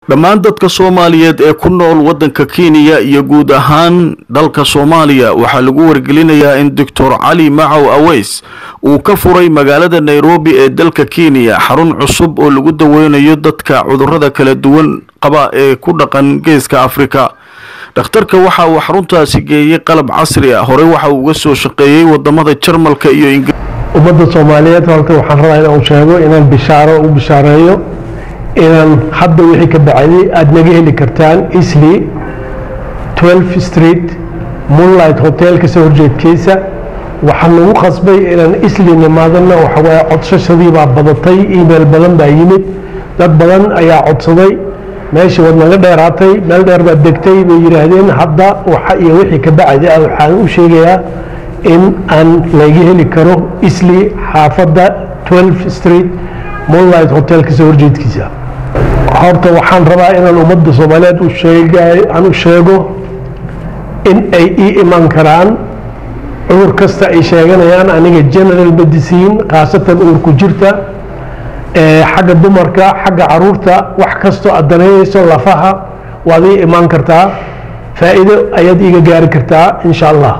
dhammaan dadka soomaaliyeed ee ku nool waddanka kenya iyo guud ahaan dalka soomaaliya waxaa lagu wargelinayaa in doctor cali macow aweys uu ka furay magaalada nairobi ee dalka kenya xarun cusub oo lagu daweynayo dadka cudurrada kala duwan qaba ee ku dhaqan geeska afrika dhakhtarka waxa uu xaruntaasi geeyey qalab casri ah horey waxa uu uga soo shaqeeyey wadamada jarmalka iyo ingiriiska ummadda soomaaliyeed horta waxaan rabaa inaan sheego inaan bishaaro u bishaareeyo inaan hadda wixii ka bacday aada naga heli kartaan isli 12 street moonlight hotelka soo horjeedkiisa waxaan nagu qasbay inaan isli nimaadana waxawaaye codsashadii baa badatay email badan baa yimid dad badan ayaa codsaday meeshii waad naga dheeraatay meel dheer baad degtay bay yidhaahdeen hadda waxa iyo wixii ka bacdi ah waxaan u sheegayaa in aan laga heli karo isli xaafadda 12 street moonlight hotelka soo horjeedkiisa horta waxaan rabaa inaan ummadda soomaaliyeed u sheegay aan u sheego in ay ii iman karaan cudur kasta ay sheeganayaan aniga general medicine khaasatan uurku jirta xagga dumarka xagga caruurta wax kastoo aad daneynayso lafaha waad ii imaan kartaa faa'iido ayaad iiga gaari kartaa insha allah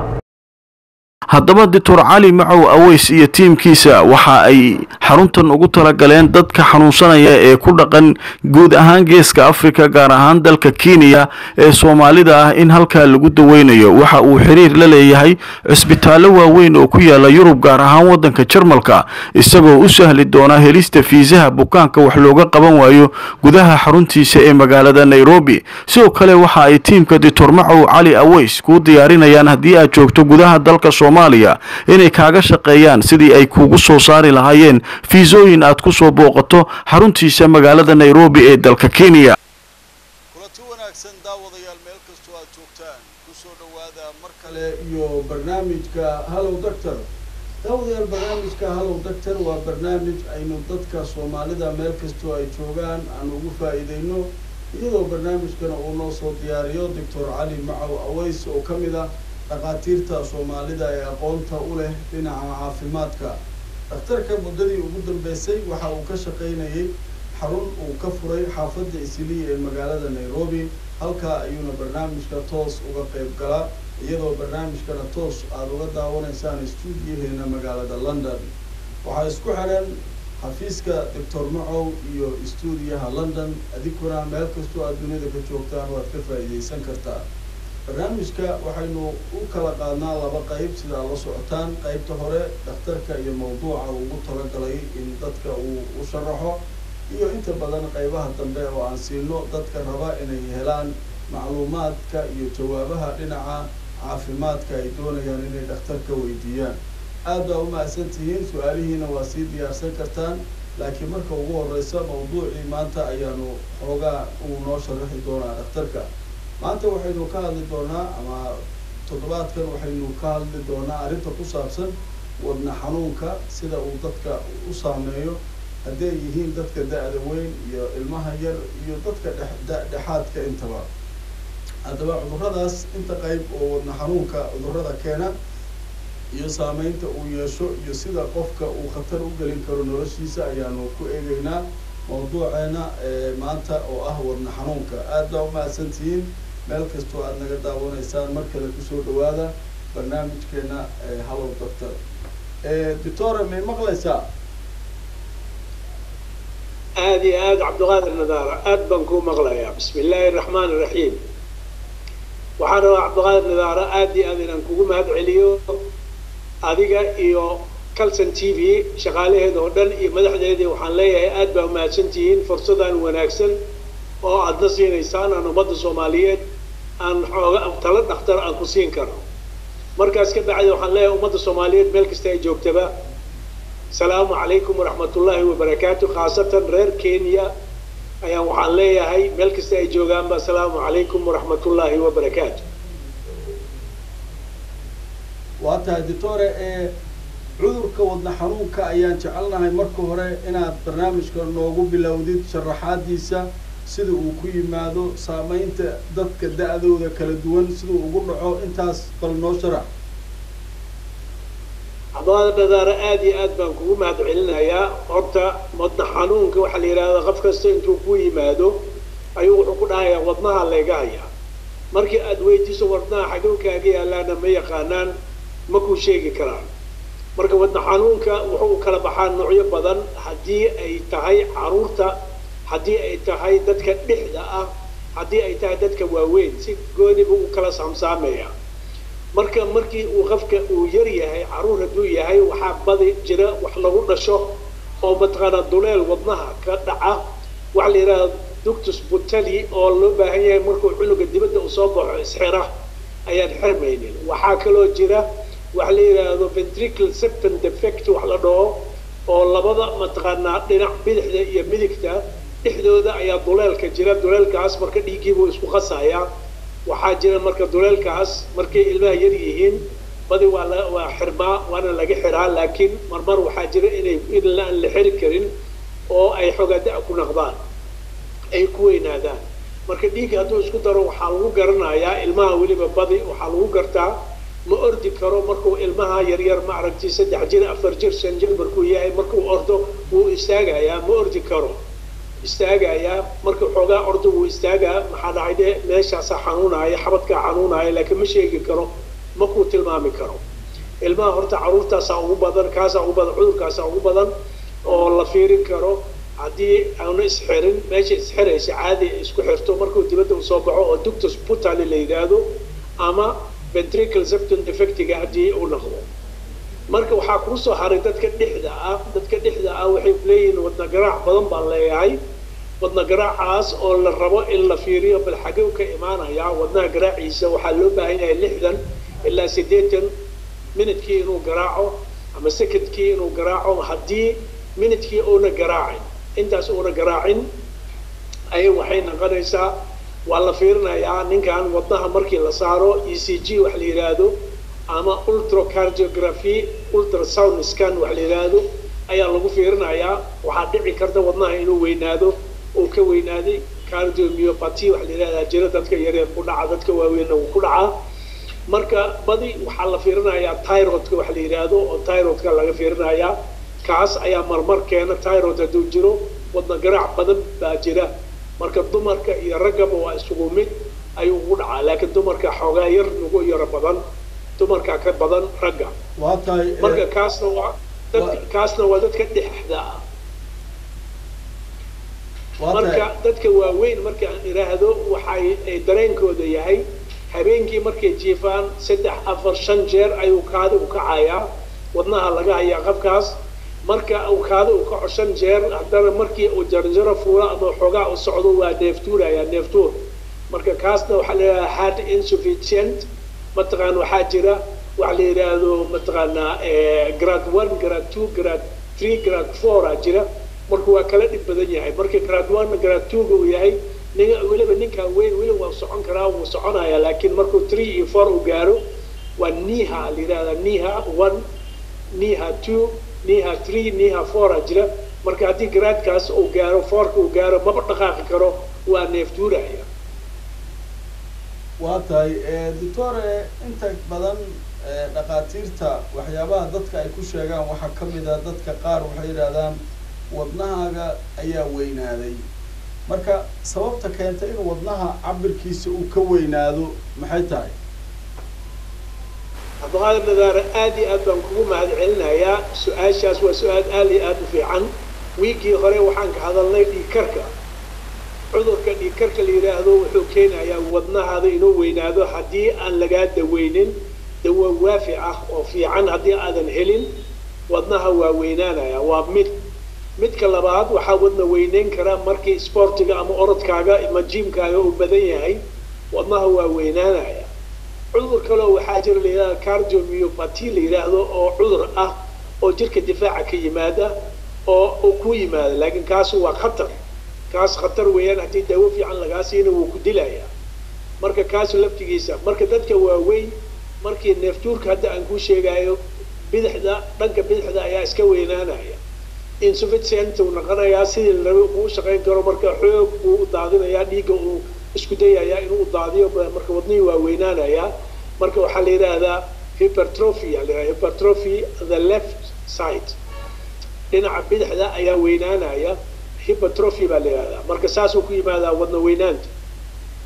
haddaba doctor cali macow aweys iyo tiimkiisa waxa ay xaruntan ugu talagaleen dadka xanuunsanaya ee ku dhaqan guud ahaan geeska afrika gaar ahaan dalka kenya ee soomaalida ah in halkaa lagu daweynayo waxa uu xiriir la leeyahay cisbitaallo waaweyn oo ku yaala yurub gaar ahaan waddanka jarmalka isagoo u sahli doona helista fiisaha bukaanka wax looga qaban waayo gudaha xaruntiisa ee magaalada nairobi sidoo kale waxa ay tiimka doctor macow cali aweys kuu diyaarinayaan haddii aad joogto gudaha dalka soomaaliya inay kaaga shaqeeyaan sidii ay kuugu soo saari lahaayeen fiisooyin aad ku soo booqato xaruntiisa magaalada nairobi ee dalka kenya kulanti wanaagsan daawadayaal meel kastoo aad joogtaan kusoo dhowaada mar kale iyo barnaamijka hallow doctor daawadayaal barnaamijka hallow doctor waa barnaamij aynu dadka soomaalida meel kastoo ay joogaan aan ugu faa'iideyno iyadoo barnaamijkana uu noo soo diyaariyo doctor cali macow aweys oo ka mid ah dhakhaatiirta soomaalida ee aqoonta u leh dhinaca caafimaadka dhakhtarka muddadii ugu dambeysay waxa uu ka shaqaynayay xarun uu ka furay xaafadda isiliya ee magaalada nairobi halkaa ayuuna barnaamijka toos uga qayb galaa iyadoo barnaamijkana toos aada uga daawanaysaan stuudiyaheena magaalada london waxaa isku xiran xafiiska doctor macow iyo stuudiyaha london adinkuna meel kastoo aad dunida ka joogtaan waad ka faa'iideysan kartaa barnaamijka waxaynu u kala qaadnaa laba qayb sida ad la socotaan qaybta hore dhakhtarka iyo mawduuca uu ugu talagalay in dadka uu u sharaxo iyo inta badan qaybaha dambe oo aan siino dadka raba inay helaan macluumaadka iyo jawaabaha dhinaca caafimaadka ay doonayaan inay dhakhtarka weydiiyaan aad baa u mahadsan tihiin su-aalihiina waa sii diyaarsan kartaan laakiin marka ugu horeysa mawduucii maanta ayaanu xoogaa uu noo sharaxi doonaa dhakhtarka maanta waxaynu ka hadli doonaa ama toddobaadkan waxaynu ka hadli doonaa arrinta ku saabsan wadna xanuunka sida uu dadka u saameeyo hadday yihiin dadka da-da weyn iyo ilmaha yar iyo dadka dhexdhexaadka intaba haddaba cuduradaas inta qayb oo wadna xanuunka cudurada keena iyo saameynta uu yeesho iyo sida qofka uu khatar u gelin karo noloshiisa ayaanu ku eegeynaa mawduuceena maanta oo ah wadna xanuunka aad baa umahadsan tihiin meel kastoo aada naga daawanaysaan mar kale kusoo dhawaada barnaamijkeena hallow doctor doctora may maqlaysaa aada iyo aada cabdiqaadir nadaara aada baan kuu maqlayaa bismi illaahi araxmaan iraxiim waxaan rabaa cabdiqaadir nadaara aada iyo aad inaan kugu mahad celiyo adiga iyo calson t v shaqaalaheeda oo dhan iyo madaxdeedii waxaan leeyahay aada baa umahadsan tihiin fursadan wanaagsan oo aadna siinaysaan aan ummadda soomaaliyeed aan xooga talo dhakhtar aan ku siin karo markaas ka bacdi waxaan leeyahay ummadda soomaaliyeed meel kasta ay joogtaba asalaamu calaykum waraxmatullaahi wabarakaatu khaasatan reer kenya ayaan waxaan leeyahay meel kasta ay joogaanba asalaamu calaykum waraxmatullaahi wabarakaatu waa tahay doctore ee cudurka wadna xanuunka ayaan jecelnahay marka hore inaad barnaamijka noogu bilowdid sharaxaadiisa sida uu ku yimaado saameynta dadka da-dooda kala duwan siduu ugu dhaco intaas bal noo sharax cabdiqaadir nadaara aada iyo aad baan kugu mahad celinayaa horta wadna xanuunka waxaa la yidhahdaa qof kasta intuu ku yimaado ayuu wadnaha layga hayaa markii aad weydiiso wadnaha xaguu kaaga yaalaana ma yaqaanaan ma kuu sheegi karaan marka wadna xanuunka wuxuu kala baxaa noocyo badan haddii ay tahay caruurta haddii ay tahay dadka dhexda ah haddii ay tahay dadka waaweyn si gooniba u kala saamsaamaya marka markii uu qofka uu yar yahay caruur hadduu yahay waxaa badi jira wax lagu dhasho oo mataqaanaa duleel wadnaha ka dhaca waxa la yidhahda ductus butali oo loo baahan yahay markuu cunuga dibadda uu soo baxo isxira ayaan xirmaynin waxaa kaloo jira waxa la yidhaahdo ventricle septum defect wax la dhaho oo labada mataqaanaa dhinac bidixda iyo midigta dhexdooda ayaa duleelka jira duleelkaas marka dhiiggiibuu isku qasayaa waxaa jira marka duleelkaas markay ilmaha yar yihiin badi waa la waa xirmaa waana laga xiraa laakiin marmar waxaa jira inay in aan la xiri karin oo ay xogaada ku naqdaan ay ku weynaadaan marka dhiigga hadduu isku daro waxaa lagu garanayaa ilmaha weliba badi waxaa lagu gartaa ma ordi karo markuu ilmaha yaryar ma aragti saddex jir afar jir shan jir markuu yahay markuu ordo wuu istaagayaa ma ordi karo istaagayaa marka xoogaa ordo wuu istaagaa maxaa dhacay de meeshaasaa xanuunaya xabadkaa xanuunaya laakiin ma sheegi karo ma kuu tilmaami karo ilmaha horta caruurtaasaa ugu badan kaasaa ugu badan cudurkaasaa ugu badan oo la fiirin karo haddii aanu isxirin meesha isxiraysa caadi isku xirto markuu dibadda usoo baxo oo ductus butali la yidhaahdo ama ventricle septum defectiga haddii uu noqdo marka waxaa kuu soo haray dadka dhexda ah dadka dhexda ah waxay leeyihiin wadna garaac badan baan leeyahay wadna garaacaas oo la rabo in la fiiriyo bal xagee ka imaanaya wadnaha garaaciisa waxaa loo baahan yahay lixdan ilaa siddeetan minidkii inuu garaaco ama secondkii inuu garaaco haddii minidkii uuna garaacin intaas uuna garaacin ayay waxay noqonaysaa waa la fiirinayaa ninkan wadnaha markii la saaro e c g wax la yidhaahdo ama ultracardiography ultrasound scan wax la yidhaahdo ayaa lagu fiirinayaa waxaa dhici karta wadnaha inuu weynaado uu ka weynaaday cardiomyopathy wax la yidhahdaa jira dadka yaryar ku dhaca dadka waaweynna uu ku dhacaa marka badi waxaa la fiirinayaa tyrodka wax la yidhaahdo oo tyrodka laga fiirinayaa kaas ayaa marmar keena tyrod hadduu jiro wadna garaac badan baa jira marka dumarka iyo raggaba waa isugu mid ayuu ugu dhacaa laakiin dumarka xoogaa yar ugu yaro badan dumarka ka badan ragga waa tahay marka kaasna waa dadka kaasna waa dadka dhexda ah marka dadka waaweyn marka aan idhaahdo waxay ay dareenkooda yahay habeenkii markay jiifaan saddex afar shan jeer ayuu kaadi u kacayaa wadnaha laga hayaa qabkaas marka uu kaadi u kaco shan jeer haddana markii uu jarjaro fuula ama xoogaa u socdo waa neeftuurayaa neeftuur marka kaasna waxaa la yidhahdaa heart insufficient mataqaan waxaa jira waxa la yidhaahdo mataqaanaa grade one grade two grade three grade four a jira marka waa kala dhib badan yahay marka grade one grade two-ga uu yahay nin weliba ninkaa weyn weli waa socon karaa wuu soconaya laakiin markuu three iyo four uu gaaro waa niha la yidhahdaa niha one niha two niha three niha four a jira marka haddii garaadkaas uu gaaro foorka uu gaaro maba dhaqaaqi karo waa neeftuuraya waa tahay doctore inta badan dhakhaatiirta waxyaabaha dadka ay ku sheegaan waxaa ka mid a dadka qaar waxay yidhahdaan wadnahaaga ayaa weynaaday marka sababta keenta in wadnaha cabirkiisa uu ka weynaado maxay tahay cabdiqaadir nadaare aad iyo aad baan kugu mahad celinayaa su-aashaas waa su-aal aad iyo aad u fiican wiigii hore waxaan ka hadalnay dhiigkarka cudurka dhiigkarka la yidhaahdo wuxuu keenayaa wadnahaada inuu weynaado haddii aan lagaa daweynin dawa waafi ah oo fiican haddii aadan helin wadnaha waa weynaanaya waa mid midka labaad waxaa wadna weyneyn kara markii sportiga ama orodkaaga ama jiimkaaga uu badan yahay wadnaha waa weynaanaya cudur kaleo waxaa jira la yidhahda cardiomyopathy la yidhaahdo oo cudur ah oo jirka difaaca ka yimaada oo uu ku yimaada laakiin kaasi waa khatar kaas khatar weeyaan haddii daawo fiican lagaa siina wuu ku dilayaa marka kaasi laftigiisa marka dadka waaweyn markii neeftuurka hadda aan kuu sheegayo bidixda dhanka bidixda ayaa iska weynaanaya insufficient uu noqonayaa sidii la rabay uu shaqayn karo marka xoog buu u daadinayaa dhiigga uu isku dayayaa inuu daadiyo marka wadnihii waa weynaanayaa marka waxaa la yidhaahdaa hypertrophy aa la yidhahdaa hypertrophy the left side dhinaca bidixda ayaa weynaanaya hypertrophy baa la yidhahdaa marka saasuu ku yimaadaa wadna weynaanta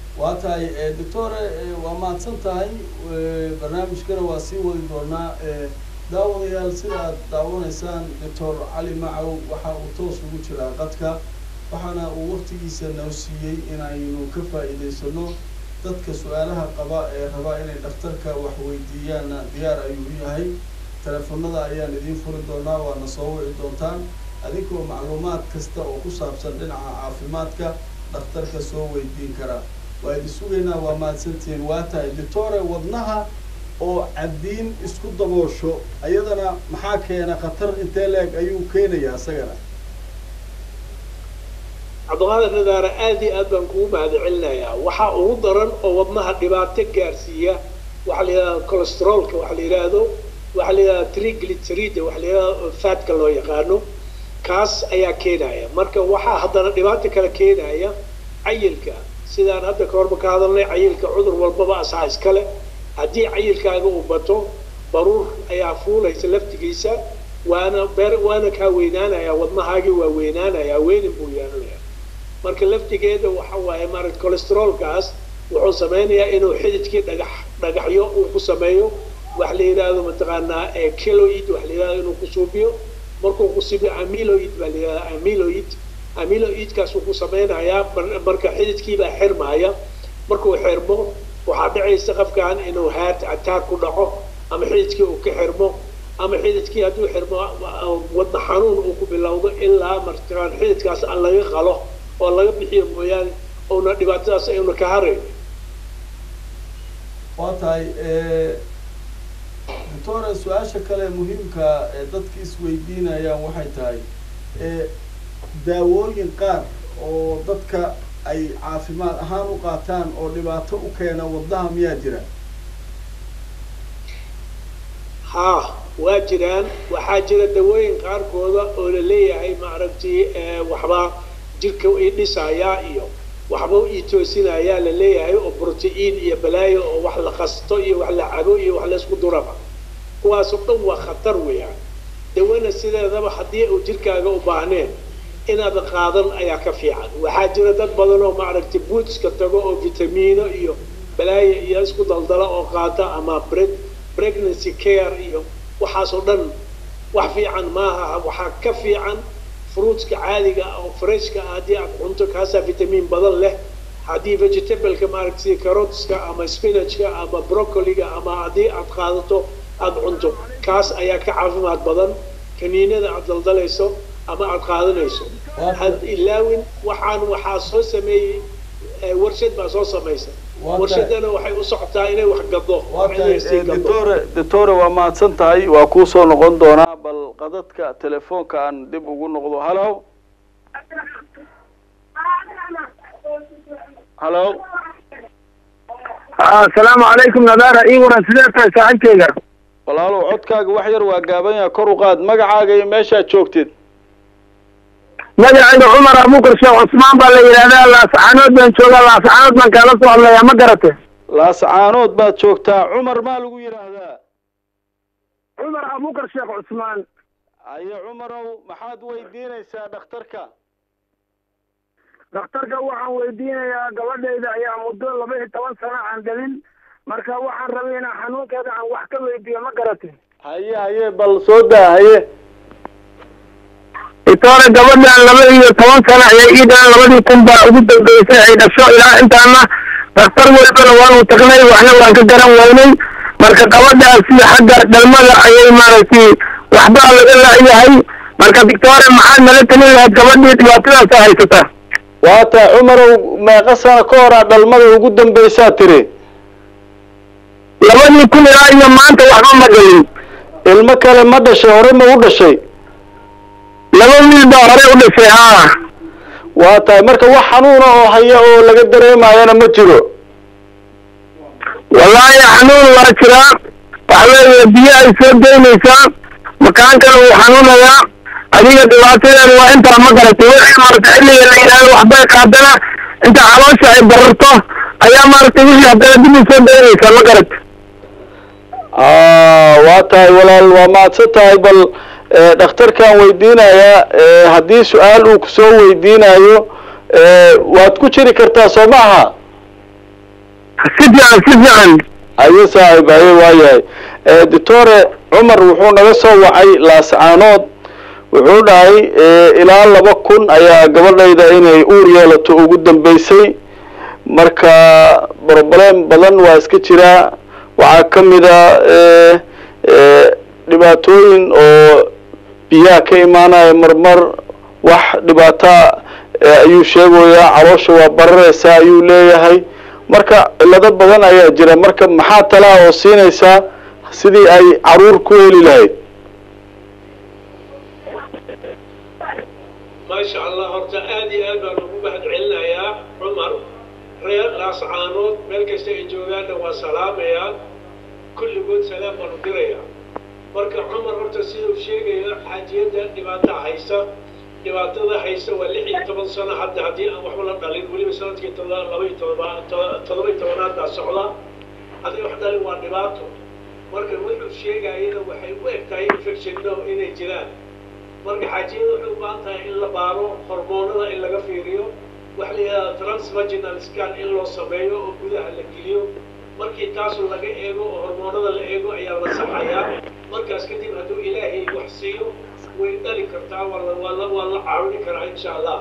waa tahay doctore waa mahadsan tahay barnaamijkana waa sii wadi doonaa daawadayaal sida aad daawanaysaan doctor cali macow waxa uu toos ugu jiraa qadka waxaana uu waktigiisa noo siiyey inaynu ka faa'iidaysano dadka su-aalaha qaba ee raba inay dhakhtarka wax weydiiyaanna diyaar ayuu u yahay teleefonada ayaan idiin furi doonaa waana soo wici doontaan adinkoo macluumaad kasta oo ku saabsan dhinaca caafimaadka dhakhtarka soo weydiin karaa waa idin sugaynaa waa mahadsantihiin waa tahay doctore wadnaha oo caddiin isku daboosho ayadana maxaa keena khatar intee leeg ayuu keenayaa isagana cabdiqaadir nadaara aad iyo aad baan kugu mahadcelinayaa waxaa ugu daran oo wadnaha dhibaato gaarsiiya waxaa la yidhahda cholesteroolka waxa la yidhaahdo waxaa la yidhahda triglyceride waxa la yidhahda fatka loo yaqaano kaas ayaa keenaya marka waxaa haddana dhibaato kale keenaya cayilka sidaan hadda ka horba ka hadalnay cayilka cudur walbaba asaa iskale haddii cayilkaaga uu bato baruur ayaa fuulaysa laftigiisa waana beer waana kaa weynaanaya wadnahaagii waa weynaanaya weynin buu yeelanaya marka laftigeeda waxa waaye maarata cholesteroolkaas wuxuu sameynayaa inuu xididkii dhagax dhagaxyo uu ku sameeyo wax la yidhaahdo mataqaanaa kiloid wax la yidhahdo inuu ku suubiyo markuu ku suubiyo amiloid baa la yidhahda amiloid amiloidkaas uu ku sameynayaa marka xididkiibaa xirmaaya markuu xirmo waxaa dhacaysa qofkan inuu heart attack ku dhaco ama xididkii uu ka xirmo ama xididkii hadduu xirmo wadna xanuun uu ku bilowdo ilaa markaan xididkaas aan laga qalo oo laga bixiyo mooyaane una dhibaatadaas ayuna ka harayn waa tahay doctore su-aasha kale muhiimka ee dadka isweydiinayaan waxay tahay daawooyin qaar oo dadka ay caafimaad ahaan u qaataan oo dhibaato u keena wadnaha miyaa jira haa waa jiraan waxaa jira dawooyin qaarkooda oo la leeyahay maaragtay waxbaa jirka i dhisayaa iyo waxba i toosinayaa la leeyahay oo brotein iyo balaayo oo wax la qasto iyo wax la cabo iyo wax laysku duraba kuwaasoo dhan waa khatar weeyaan dawana sideedaba haddii uu jirkaaga u baahneen inaad qaadan ayaa ka fiican waxaa jira dad badan oo maaragtay buutska tago oo vitamiino iyo balaayo iyo isku daldala oo qaata ama bred pregnancy care iyo waxaasoo dhan wax fiican maaha waxaa ka fiican fruitska caadiga oo freshka ah haddii aad cunto kaasaa vitamin badan leh haddii vegetableka maaragta sida carotska ama spinachka ama broccoliga ama haddii aad qaadato aada cunto kaas ayaa ka caafimaad badan kaniinada aad daldalayso ama aad qaadanayso had ilaawin waxaan waxaa soo sameeyey warshad baa soo samaysa warshadana waxay u socotaa inay wax gado doctore doctore waa mahadsan tahay waa kuu soo noqon doonaa bal qadadka telefoonka aan dib ugu noqdo hallo hallo asalaamu calaykum nadaara ii waran sidee tahay saaxiibkeyga walaalow codkaaga wax yar waa gaaban yaha kor u qaad magacaaga iyo meeshaad joogtid magacayga cumar abukar sheekh cusmaan baa la yidhahdaa laascaanood baan joogaa laascaanood baan kaala soo hadlayaa ma garate laascaanood baad joogtaa cumar maa lagu yidhaahdaa cumar abukar sheekh cusmaan aye cumarow maxaad weydiinaysaa dhakhtarka dhakhtarka waxaan weydiinayaa gabadhayda ayaa muddo laba iyo toban sano aan dhalin marka waxaan rabay inaan xanuunkeeda aan wax ka weydiiyo ma garate haye haye bal soo daa haye itoore gabadhan laba iyo toban sano ayay ii dhalan labadii kun baa ugu dambeysay ay dhasho ilaa intaana dhakhtar walbana waanu tagnay waxna waan ka garan waynay marka gabadhaasi xagga dhalmada ayay maaragtay waxbaa laga laayahay marka victoria maxaad nala talin lahayd gabadhii dhibaatadaasa haysata waata cumarow meeqa sano ka horaa dhalmada ugu dambaysaa tiri labadii kun ilaa iyo maanta waxba ma dhalin ilmo kale ma dhashay hore ma u dhashay laba wiil baa hore u dhashay haa waa tahay marka wax xanuuna oo haya oo laga dareemayana ma jiro wallaahi xanuun waa jiraa waxa weeye biyo ay soo daynaysaa makaankana wuu xanuunayaa adiga dhibaatadeeda waa intaa ma garatay wixii maaragtay xilliga la yidhaahdo waxbay qaadana inta caloosha ay bararto ayaa maaragtay wixii haddana dib u soo daynaysaa ma garatay waa tahay walaal waa mahadsan tahay bal dhakhtarkaan weydiinayaa haddii su-aal uu kusoo weydiinayo waad ku jiri kartaa soo ma aha si fiican si fiican ayo saaxiib ayo waayahay doctore cumar wuxuu naga soo wacay laascaanood wuxuu dhahay ilaa laba kun ayaa gabadhayda inay uur yeelato ugu dambeysay marka broblem badan waa iska jiraa waxaa ka mida dhibaatooyin oo biyaha ka imaanaya marmar wax dhibaata ayuu sheegayaa caloosha waa barareysaa ayuu leeyahay marka cilado badan ayaa jira marka maxaa talaa oo siinaysaa sidii ay caruur ku heli lahayd maasha allah horta aada iyo aad baan ugu mahad celinayaa cumar reer laascaanood meel kasta ay joogaanna waa salaamayaa kulligood salaam baan u dirayaa marka cumar horta sida uu sheegayo xaajiyadda dhibaata haysa dhibaatada haysa waa lix iyo toban sano hadda haddii aan waxba la dhalin weliba sanadkii todoba laba iyo todoba todoba iyo tobanaad baa socda haddii wax dhalin waa dhibaato marka wuxuu sheegayana waxay u eg tahay infectionno inay jiraan marka xaajiyada waxay u baahan tahay in la baaro hormoonada in laga fiiriyo waxa la yidhahdaa transvaginal scan in loo sameeyo oo gudaha la geliyo markii taasu laga eego oo hormoonada la eego ayaa la saxayaa markaas kadib hadduu ilaahay wax siiyo way dhali kartaa waa la waa la waa la caawini karaa insha allah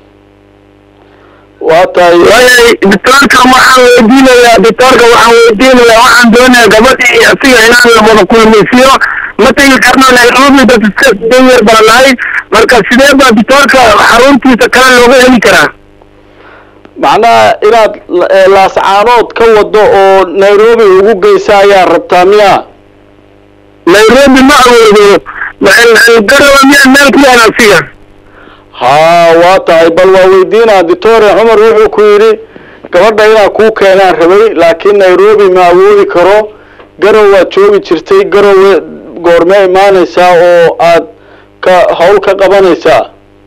waa tahay waayay doctoorka waxaan weydiinayaa doctoorka waxaan weydiinayaa waxaan doonayaa gabadhii iyo asiga inaan la wada kulmaysiyo ma tegi karno nairobi dad iska danyar baan nahay marka sidee baa doctoorka xaruntiisa kale looga heli karaa macnaha inaad laascaanood ka wado oo nairobi ugu geysa ayaa rabtaa miya nairobi ma awoodo garowa miyaa meel ku yaala asiga haa waa tahay bal waa weydiinaa doctore cumar wuxuu ku yidhi gabadha inaa kuu keenaan rabay laakiin nairobi ma awoodi karo garow waad joogi jirtay garowe goormee imaanaysaa oo aad ka hawl ka qabanaysaa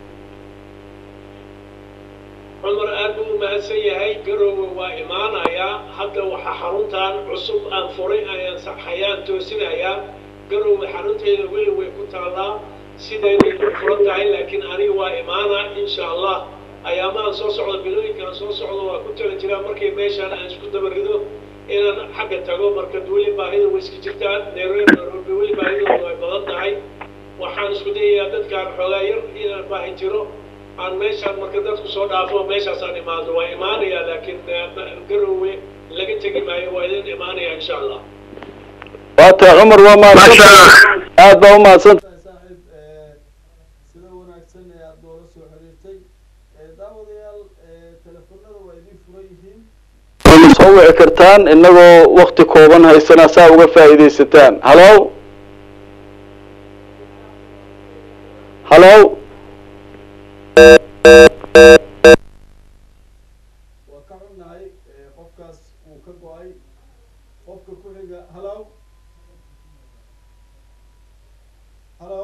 cumar aad buu u mahadsan yahay garoowe waa imaanayaa hadda waxaa xaruntan cusub aan furay ayaan saxayaan toosinayaa garoowe xarunteeda weli way ku taallaa sidayday u furan tahay laakiin aniga waa imaanaa insha allah ayaamahan soo socda bilooyinkaan soo socda waa ku tala jiraa markay meeshaan aan isku dabarido inaan xagga tago marka weli baahida way iska jirtaa nairobi nairobi weli baahidooda way badan tahay waxaan isku dayayaa dadkaan xoogaa yar inaan baahi jiro aan meeshaan marka dadku soo dhaafo meeshaasaan imaado waa imaanayaa laakiin garoowe laga tegi maayo waa idin imaanaya insha allah waa tahay cumar waa mahadsantahay aad baa u mahadsantahay saaxiib sida wanaagsan ee aada noola soo xiriirtay daawadayaal telefonada waa idin furan yihiin soo wici kartaan inagoo wakti kooban haysana saa uga faa'iidaysataan halo halo waa ka xunnahay qofkaas uu ka go-ay qofka ku xiga halo halo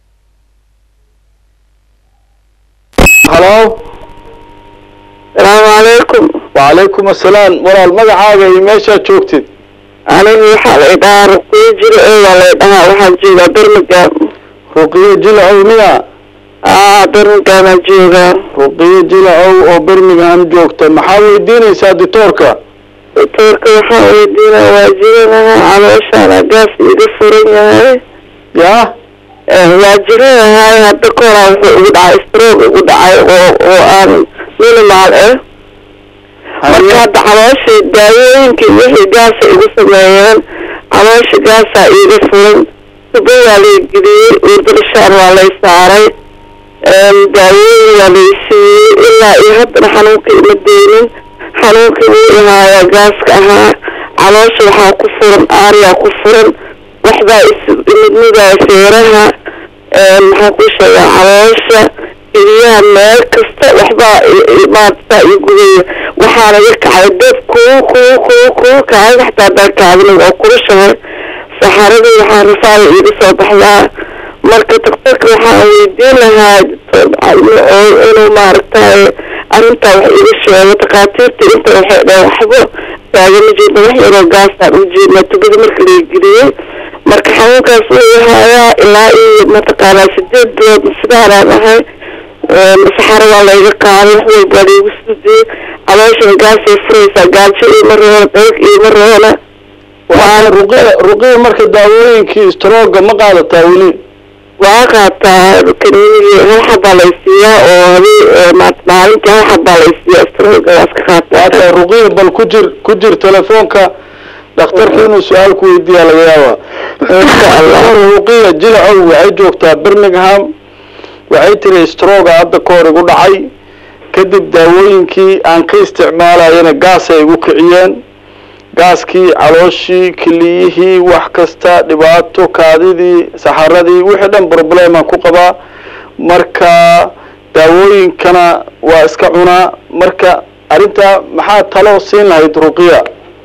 halo salaamu calaykum wacalaykum assalaam walaal magacaaga iyo meeshaad joogtid anigu waxaa la idhahaa ruqiyo jiro ee waa la idhahaa waxaan joogaa birmingham ruqiyo jilacow miya aa birminghamaa joogaa ruqiyo jilacow oo birmingham joogta maxaa weydiinaysaa dictoorka doctoorka waxaan weydiinaya waa jiranaha calooshaana gaas iga furan yahay yaa waa jiranahay hadda ka horaa wuxuu igu dhacay stroke igu dhacay oo oo aan minimal ah marka hadda caloosha daawooyinkii wixii gaasa igu sameeyeen caloosha gaasaa iiga furan tubo waa lay geliyey urdulashaan waa lay saaray daawooyin waa lay siiyey ilaa iyo haddana xanuunka ima deynin xanuunkii wuu ihaayaa gaaska ahaa caloosha waxaa ku furan aaryaa ku furan waxbaa ismidmidaa feeraha maxaan ku sheegaa caloosha iliyaha meel kasta waxbaa maarata i gubaya waxaana iga kacay dad kuu kuu kuu kuu kaaga xataa dalkaadina waa kulushahay saxaradii waxaa rafaada iiga soo baxdaa marka daktarka waxaan weydiin lahaa oo inuu maaragtay arrintaa wax iga sheego takhaatiirta inta waxay dhaheen waxba taagama jeedna wax yaroo gaasaan u jeednaa tubada marka laga geliyey marka xanuunkaas wuu ihaayaa ilaa iyo mataqaanaa sideed bilood sidaanaan ahay saxaro waa layga qaaday wax walbaa laigu sudiyey calooshan gaasay furaysaa gaajo iima roona dheeg iima roona waa ruqiya ruqiya marka daawooyinkii strooga ma qaadataa weli waa qaataa kaniinigii hal xabaa laysiiyaa oo habeen maalintii hal xabaa laysiiyaa strooga waa iska qaataa waata ruqiya bal ku jir ku jir telefoonka dhakhtarka inuu su-aal ku weydiiyaa laga yaabaa insha allah ruqiya jilacow waxay joogtaa birmingham waxay tiri strooga hadda ka hor igu dhacay kadib daawooyinkii aan ka isticmaalayana gaas ay igu kiciyeen gaaskii calooshii keliyihii wax kasta dhibaato kaadidii saxaradii wixii dhan problemaan ku qabaa marka daawooyinkana waa iska cunaa marka arrintaa maxaa talo siin lahayd ruqiya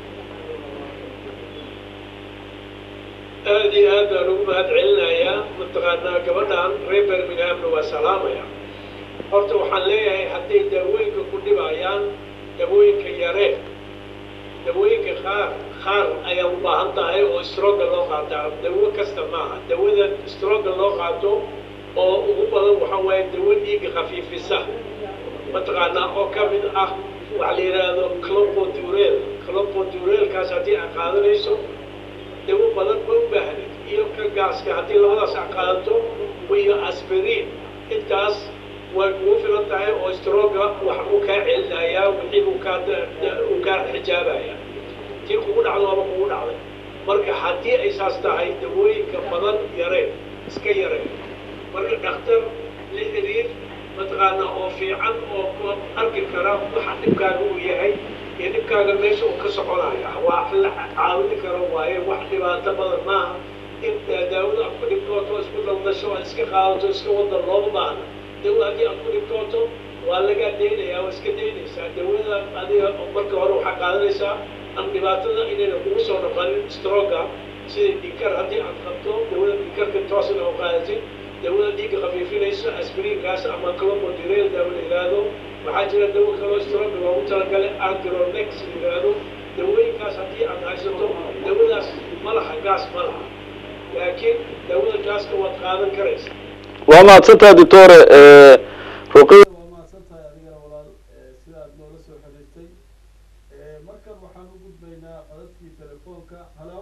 aad iyo aad baan ugu mahad celinayaa mataqaanaa gabadhan reer birminghamna waa salaamaya horta waxaan leeyahay hadday daawooyinka ku dhibayaan daawooyinka yaree dawooyinka qaar qaar ayaa u baahan tahay oo strooga loo qaataa dawo kasta maaha dawada strooga loo qaato oo ugu badan waxa waaye dawo dhiiga khafiifisa mataqaanaa oo ka mid ah waxa la yidhaahdo clopodurel clopodurelkaas haddii aad qaadanayso dawo badan ma u baahnid iyo ka gaaska haddii labadaas aad qaadato iyo aspirin intaas way kugu filan tahay oo strooga wax uu kaa celinayaa wixii uu kaa uu kaa xijaabaya tii kugu dhacdo ama kugu dhacday marka haddii ay saas tahay dawooyinka badan yareen iska yareen marka dhakhtar la xiriir mataqaanaa oo fiican oo ku arki kara waxa dhibkaaga uu yahay iyo dhibkaaga meesha uu ka soconaya waa la caawini karo waaye wax dhibaato badan maaha in daawada aad ku dhibtooto isku daldasho aad iska qaadato iska wada looma baahna dawa haddii aad ku dhibtooto waa lagaa daynayaa waa iska daynaysaa dawada adiga marka hore waxaa qaadanaysaa aan dhibaatada inayna kugu soo noqonin strooga sida dhiikar haddii aad qabto dawada dhiikarka toosna oo qaadatid dawada dhiigga khafiifinayso aspiriinkaas ama clopodurel daawo la yidhaahdo waxaa jira dawo kaloo strooga loogu talagalay agronex la yidhaahdo dawooyinkaas haddii aad haysato dawadaas ma laha gaas ma laha laakiin dawada gaaska waad qaadan karaysa waa mahadsantaha doctore ruqiya waa mahadsantahay adigana walaal sida aad noola soo xiriirtay markan waxaan u gudbaynaa qadadkii telefoonka halo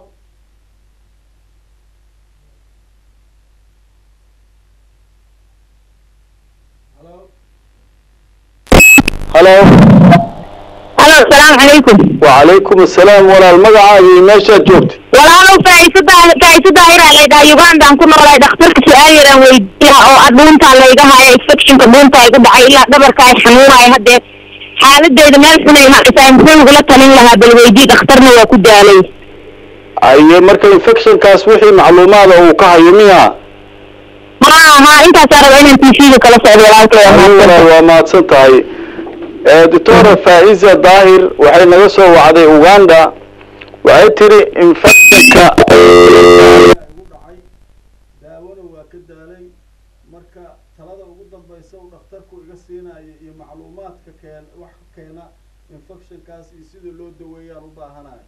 halo halo halo asalaamu calaykum wacalaykum assalaam walaal magacaaga iyo meeshaad joogtay walaalow faa'iiso daa- faa'iiso daahira laydhaha ugandaan ku noolay dhakhtarka su-aal yaraan weydiiya oo ah dhuuntaa layga haya infectionka dhuunta igu dhacay ilaa dhabarka ay xanuunaya haddee xaaladeyda meel xunay haysaa muxuu igula talin lahaa bal weydii dhakhtarna waa ku daalay aye marka infectionkaas wixii macluumaada uu ka hayo miya ma aha intaasaa raba inaan tv-ga kala socdo walaalkay waa adigu walaal mahadsan waa mahadsan tahay doctora faiza daahir waxay naga soo wacday uganda waxay tiri infectionka igu dhacay daawona waa ka daalay marka talada ugu dambaysa uu dhakhtarku iga siinayo iyo macluumaadka keen wax keena infectionkaas iyo sida loo daweeyaan u baahanayo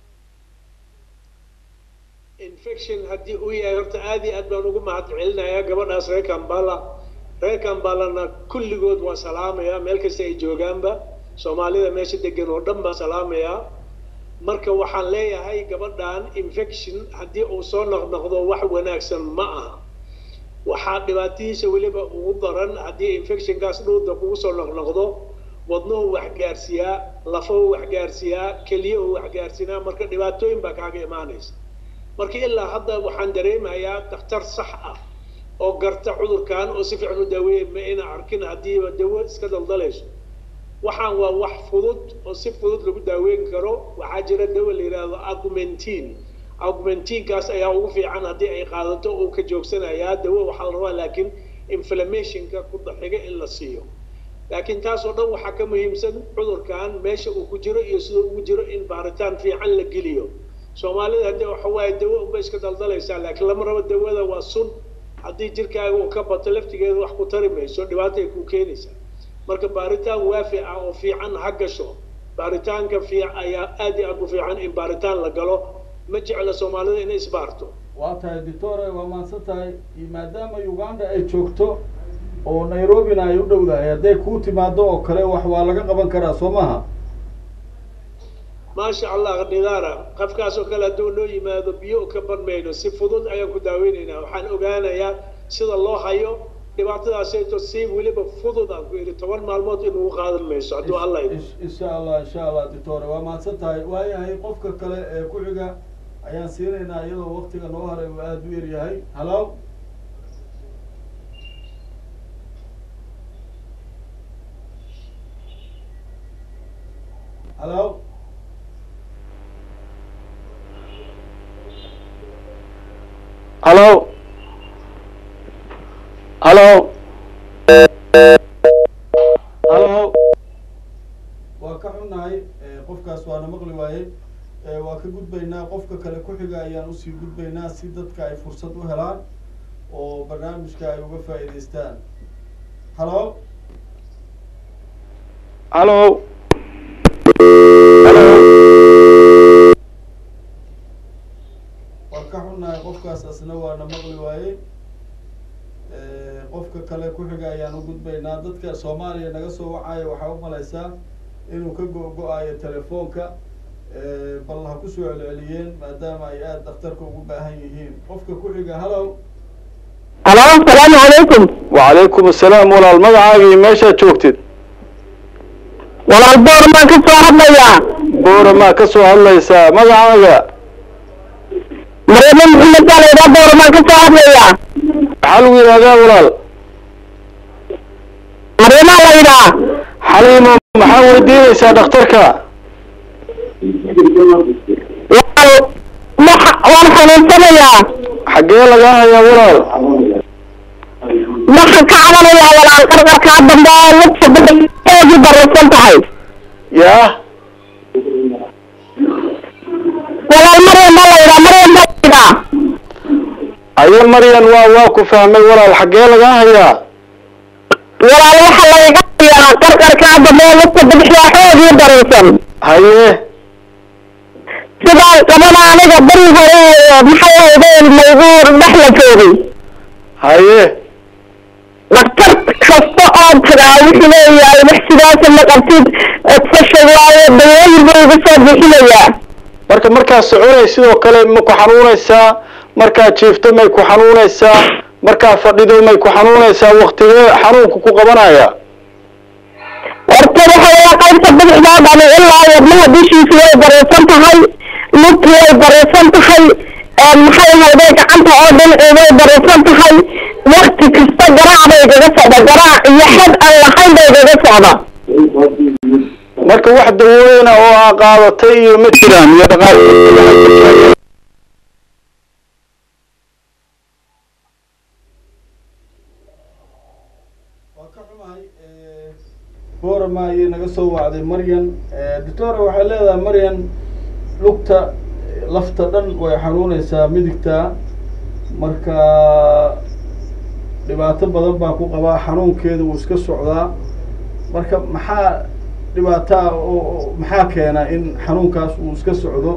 infection haddii uu yahay horta aad iyo aad baan ugu mahad celinayaa gabadhaas reer kambala reer kambalana kulligood waa salaamayaa meel kasta ay joogaanba soomaalida meesha degan oo dhan baan salaamayaa marka waxaan leeyahay gabadhan infection haddii uu soo noqnoqdo wax wanaagsan ma aha waxaa dhibaatadiisa weliba ugu daran haddii infectionkaas dhuuda kugu soo noqnoqdo wadnuhu wax gaarsiiyaa lafahu wax gaarsiiyaa keliyahu wax gaarsiinaa marka dhibaatooyin baa kaaga imaanaysa marka ilaa hadda waxaan dareemayaa dhakhtar sax ah oo garta cudurkan oo si fiican u daaweeya ma ina arkin haddiiba dawo iska daldalayso waxaan waa wax fudud oo si fudud lagu daaweyn karo waxaa jira dawo la yidhaahdo augmentin augmentinkaas ayaa ugu fiican haddii ay qaadato uu ka joogsanayaa dawo waxaa la rabaa laakiin inflammationka ku daxiga in la siiyo laakiin taas oo dhan waxaa ka muhiimsan cudurkan meesha uu ku jiro iyo siduu ugu jiro in baaritaan fiican la geliyo soomaalida haddii waxa waaye dawo unbay iska daldalaysaa laakiin lama rabo dawada waa sun haddii jirkaaga uu ka bato laftigeeda wax ku tari mayso dhibaata ay ku keenaysaa marka baaritaan waafi ah oo fiican ha gasho baaritaanka fiic ayaa aad iyo aad u fiican in baaritaan la galo ma jecla soomaalida inay isbaarto waa tahay doctore waa mahadsan tahay maadaama uganda ay joogto oo nairobina ay u dhowdahay hadday kuu timaado oo kale wax waa laga qaban karaa soo maaha maasha allah nidaara qofkaas oo kale hadduu noo yimaado biyo ka banmayno si fudud ayaan ku daaweynaynaa waxaan ogaanayaa sida loo hayo dhibaatadaasayto si weliba fudud aan ku yidhi toban maalmood inuu qaadan mayso hadduu allah idin Ish- insha allah insha allah doctore waa mahadsan tahay waayahay qofka kale ee ku xiga ayaan siinaynaa iyadoo waktiga noo haray uu aada u yaryahay halo halo halo halo halo waa ka xunnahay eh, qofkaas waana maqli waayey Eh, waa ka gudbaynaa qofka kale ku xiga ayaan usii gudbaynaa si dadka ay fursad u helaan oo barnaamijka ay uga faa'iidaystaan halo halo halo waa ka xunnahay qofkaas asna waana maqli waayey Eh, qofka kale ku xiga ayaan u gudbaynaa dadka soomaaliya naga soo wacaya waxaa u malaysaa inuu ka go-go-ayo telefoonka Eh, bal ha ku soo celceliyeen maadaama ay aada dhakhtarka ugu baahan yihiin qofka ku xiga halo halo asalaamu calaykum wacalaykum assalaam walaal magacaagii meeshaad joogtid walaal boor baan ka soo hadlayaa boora maa ka soo hadlaysaa magacaaga mareema maxamed baa laydhaa boor baan ka soo hadlayaa maxaa lagu yidhahdaa walaal mareemaa la yidhaa xaliimo maxaa weydiinaysaa dhakhtarka walaal waxa waan xanuunsanayaa xaggee lagaa hayaa walaal waxaan ka cabanayaa walaal qarqarkaa dambe oo lugta badheedii bararsan tahay yaa walaal maryam baa la yidhaa maryam baa la yidhaa aye maryan waa waa ku fahmay walaal xaggee lagaa hayaa walaal waxa layga hayaa qarqarkaa dambe oo lugta badexdaa xoogii bararsan haye sidaa qabana aniga bari hore maxay ahaydeen maygu dhex la joogay haye dhakhtar kasta oo tagaa wuxuu leeyahay wax sidaasa ma qabtid fasha waayo dawooyin buu igu soo bixinayaa marka markaad soconay sidoo kale ma ku xanuunaysaa markaad jiifto may ku xanuunaysaa markaad fadhido may ku xanuunaysaa waktigee xanuunku ku qabanaya horta waxa weya qaybta bidixdaa dhani ilaa wadnaha dushiisa way baraysan tahay lugtu way baraysan tahay maxay ahaydee gacanta oo dhinacii way baraysan tahay wakti kasta garaac bay igaga socda garaac iyo xad aan lahayn bay igaga socda marka wax dawooyina oo aa qaadatay iyo ma jiraan iyo dhaqaal waa ka xumahay boorama ayay naga soo wacday maryan doctora waxay leedahay maryan lugta lafta dhan way xanuuneysaa midigta marka dhibaato badan baa ku qabaa xanuunkeeda wuu iska socdaa marka maxaa dhibaataa oo oo- maxaa keena in xanuunkaas uu iska socdo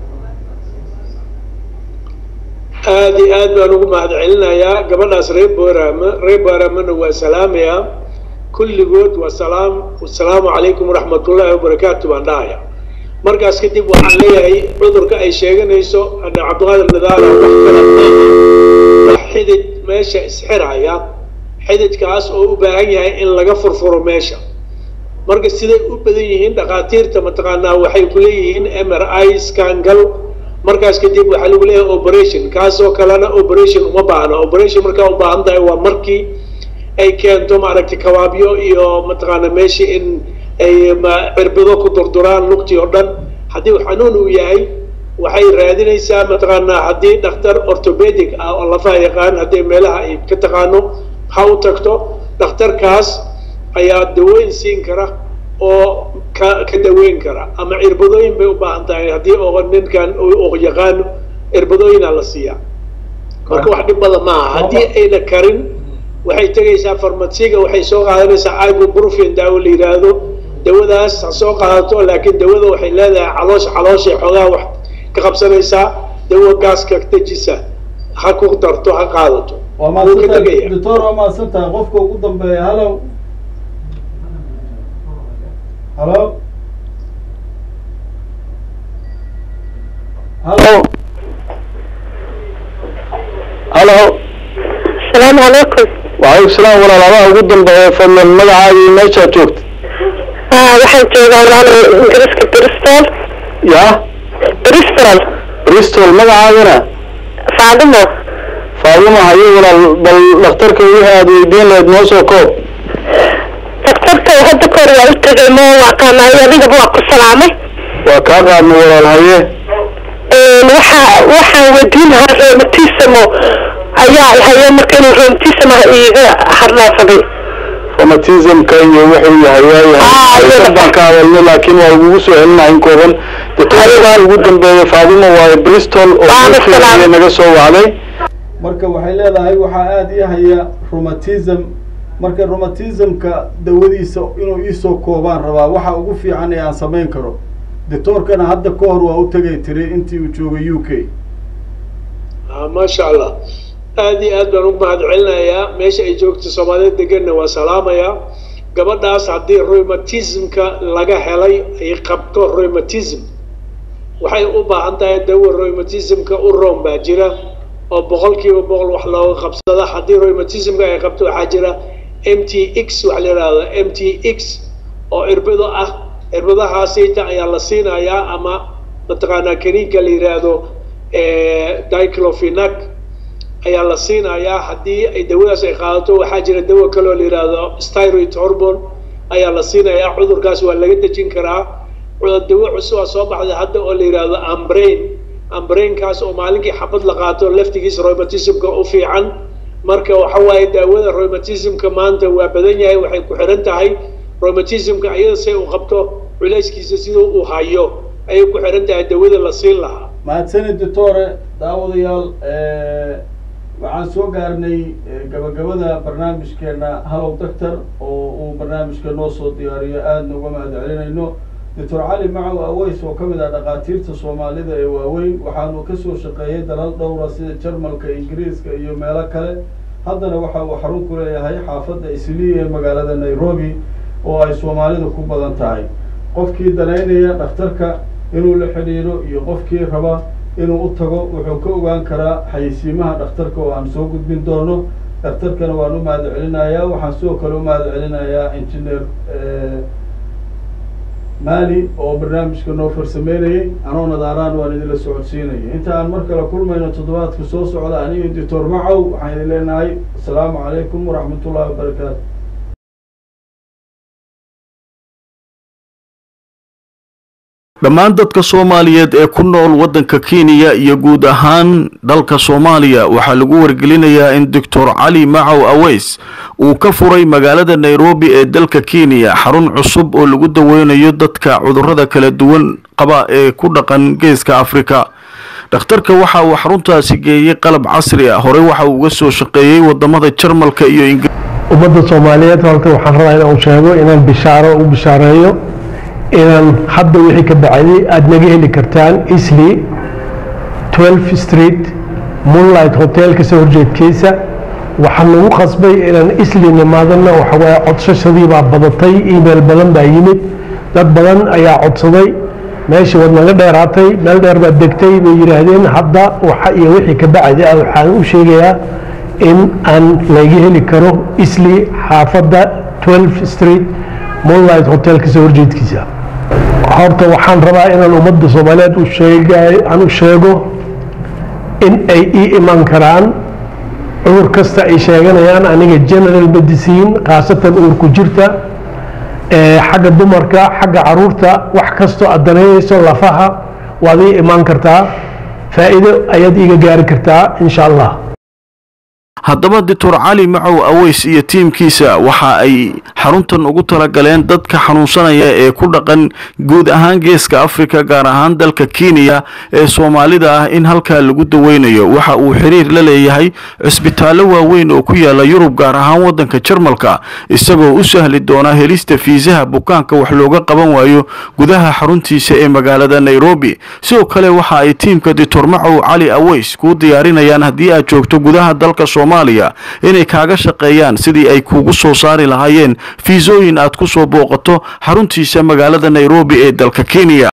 aad iyo aad baan ugu mahad celinayaa gabadhaas reer boorama reer booramana waa salaamayaa kulligood waa salaam wasalaamu calaykum waraxmatullaahi wabarakaatu baan dhahaya markaas kadib waxaan leeyahay cudurka ay sheeganayso hadda cabdiqaadir nadaara wax kale maaha wax xidid meesha isxiraya xididkaas oo u baahan yahay in laga furfuro meesha marka siday u badan yihiin dhakhaatiirta mataqaanaa waxay ku leeyihiin m r i scangal markaas kadib waxaa lagu leeyahay operation kaasoo kalena operation uma baahna operation markaa u baahan tahay waa markii ay keento maaragtay kabaabyo iyo mataqaana meeshii in ay ma- cirbado ku durduraan lugtii oo dhan haddii uu xanuun uu yahay waxay raadinaysaa mataqaanaa haddii dhakhtar orthopedic ah oo lafaha yaqaan haddii meelaha ay ka taqaano ha u tagto dhakhtarkaas ayaa dawooyin siin kara oo ka ka daweyn kara ama cirbadooyin bay u baahan tahay haddii oo ninkan uu yaqaano cirbadooyinaa la siiyaa marka wax dhib badan maaha haddii ayna karin waxay tegaysaa farmasiga waxay soo qaadanaysaa ibuprofen daawo la yidhaahdo dawadaas ha soo qaadato laakiin dawada waxay leedahay caloosha calooshay xoogaa wax ka qabsanaysaa dawo gaaska dejisa ha ku darto ha qaadato waa Wuu ka mahadsantahay tegaya. doctor waa mahadsantahay qofka ugu dambeeya halo halo halo halo asalaamu calaykum وعليكم السلام ولا لا ugu dambeeya fadlan magacaaga iyo meeshaad joogta waxaan joogaa walaal ingiriiska bristol ya bristol bristol magacaagana faadimo faaduma hayo walaal bal dhakhtarka wixii aad weydiin lahayd noo soo koob daktarka hadda kahor waa u tegay ma waaqaanayo adigaba waa ku salaamay waa kaa qaadna walaal haye waxa waxaan weydiin lahaa rheumatismo ayaa haye marka inuu rheumatism iiga harnaasaday rheumatismka iyo wuxuu yahay Ah, waayahay iyada. baan ka hadalnay laakiin waa ugu soo celinahay in kooban doctorkan ugu dambeeya faaduma waaye bristol oo Waa UK salaam. ayay naga soo wacday marka waxay leedahay waxaa aada ii haya rheumatism marka rheumatismka dawadiisa inuu iisoo koobaan rabaa waxa ugu fiican ee aan samayn karo doctoorkana hadda ka hor waa u tegay tiri intii uu joogay u k Ah, maasha allah aad iyo aad baan ugu mahad celinayaa meesha ay joogto soomaaliyeed deganna waa salaamayaa gabadhaas haddii rheumatismka laga helay ay qabto rheumatism waxay u baahan tahay dawa rheumatismka u room baa jira oo boqolkiiba boqol wax looga qabsada haddii rheumatismka ay qabto waxaa jira m t x waxa la yidhahda m t x oo irbado ah irbadahaasita ayaa la siinayaa ama mataqaanaa kaniinka la yidhaahdo eh, diclofenac ayaa la siinayaa haddii ay dawadaas ay qaadato waxaa jira dawo kaloo la yidhaahdo styroid hormone ayaa la siinayaa cudurkaas waa laga dejin karaa cudur dawo cusub aa soo baxday hadda oo la yidhaahdo ambrain ambrainkaas oo maalinkii xabad la qaato laftigiisa rheumatismka u fiican marka waxa waaye daawada rheumatismka maanta waa badan yahay waxay ku xiran tahay rheumatismka iyada say u qabto culayskiisa siduu uu hayo ayay ku xiran tahay dawada la siin lahaa mahadsanid doctore daawadayaal waxaan soo gaarnay eh, gabagabada barnaamijkeena hallow doctor oo uu barnaamijka noo soo diyaariyo aadna uga mahad celinayno doctor cali macow aweys oo ka mid ah dhakhaatiirta soomaalida ee waaweyn waxaanu kasoo shaqeeyay dalal dhowra sida jarmalka ingiriiska iyo meelo kale haddana waxa uu xarun ku leeyahay xaafadda isliya ee magaalada nairobi oo ay soomaalidu ku badan tahay qofkii danaynaya dhakhtarka inuu la xidhiidho iyo qofkii raba inuu u tago wuxuu ka ogaan karaa xayeysiimaha dhakhtarka oo aan soo gudbin doono dhakhtarkana waan u mahad celinayaa waxaan sidoo kale u mahad celinayaa engineer mali oo barnaamijka noo farsameynayay anoo nadaaraan waan idinla socodsiinaya inta aan mar kale kulmayno toddobaadka soo socda aniga doctor macow waxaan idin leenahay asalaamu calaykum waraxmatullahi wabarakaatu dhammaan dadka soomaaliyeed ee ku nool waddanka kenya iyo guud ahaan dalka soomaaliya waxaa lagu wargelinayaa in doctor cali macow aweys uu ka furay magaalada nairobi ee dalka kenya xarun cusub oo lagu daweynayo dadka cudurrada kala duwan qaba ee ku dhaqan geeska afrika dhakhtarka waxa uu xaruntaasi geeyey qalab casri ah horey waxa uu uga soo shaqeeyey wadamada jarmalka iyo ingiriiska ummadda soomaaliyeed horta waxaan rabaa inaan sheego inaan bishaaro u bishaareeyo inaan hadda wixii ka bacday aada naga heli kartaan isli 12 street moonlight hotelka soo horjeedkiisa waxaan nagu qasbay inaan isli nimaadana waxawaaye codsashadii baa badatay email badan baa yimid dad badan ayaa codsaday meeshii waad naga dheeraatay meel dheer baad degtay bay yidhaahdeen hadda waxa iyo wixii ka bacdi ah waxaan u sheegayaa in aan laga heli karo isli xaafadda 12 street moonlight hotelka soo horjeedkiisa horta waxaan rabaa inaan ummadda soomaaliyeed u sheegay aan u sheego in ay ii iman karaan cudur kasta ay sheeganayaan aniga general medicine khaasatan uurku jirta ee xagga dumarka xagga caruurta wax kastoo aad danaynayso lafaha waad ii imaan kartaa faa'iido ayaad iiga gaari kartaa insha allah haddaba doctor cali macow aweys iyo tiimkiisa waxa ay xaruntan ugu talagaleen dadka xanuunsanaya ee ku dhaqan guud ahaan geeska afrika gaar ahaan dalka kenya ee soomaalida ah in halkaa lagu daweynayo waxa uu xiriir la leeyahay cisbitaallo waaweyn oo ku yaala yurub gaar ahaan waddanka jarmalka isagoo u sahli doona helista fiisaha bukaanka wax looga qaban waayo gudaha xaruntiisa ee magaalada nairobi sidoo kale waxa ay tiimka doctor macow cali aweys kuu diyaarinayaan haddii aad joogto gudaha dalka soomaaliya soomaaliya inay kaaga shaqeeyaan sidii ay kuugu soo saari lahaayeen fiisooyin aad ku soo booqato xaruntiisa magaalada nairobi ee dalka kenya